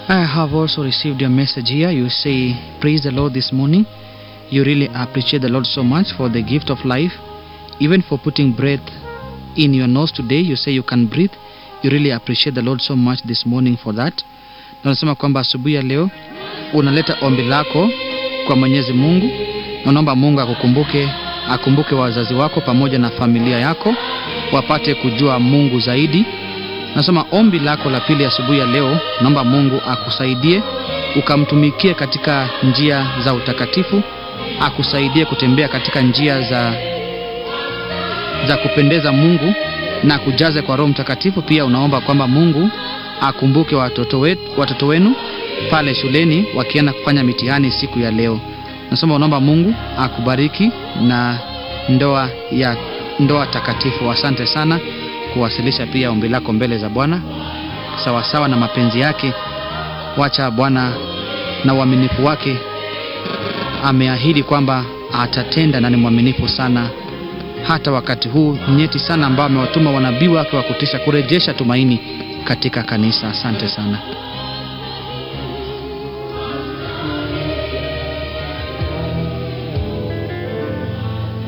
I have also received your message here. You say, Praise the Lord this morning. You really appreciate the Lord so much for the gift of life, even for putting breath in your nose today. You say you can breathe. You really appreciate the Lord so much this morning for that. Na unasema kwamba asubuhi ya leo unaleta ombi lako kwa Mwenyezi Mungu na unaomba Mungu akukumbuke, akumbuke wazazi wako pamoja na familia yako wapate kujua Mungu zaidi. Nasema ombi lako la pili asubuhi ya leo, naomba Mungu akusaidie ukamtumikie katika njia za utakatifu, akusaidie kutembea katika njia za za kupendeza Mungu na kujaze kwa Roho Mtakatifu. Pia unaomba kwamba Mungu akumbuke watoto, wetu, watoto wenu pale shuleni wakienda kufanya mitihani siku ya leo. Nasema unaomba Mungu akubariki na ndoa ya ndoa takatifu. Asante sana kuwasilisha pia ombi lako mbele za Bwana sawasawa na mapenzi yake. Wacha Bwana na uaminifu wake, ameahidi kwamba atatenda na ni mwaminifu sana hata wakati huu nyeti sana ambao amewatuma wanabii wake wa kutisha kurejesha tumaini katika kanisa. Asante sana.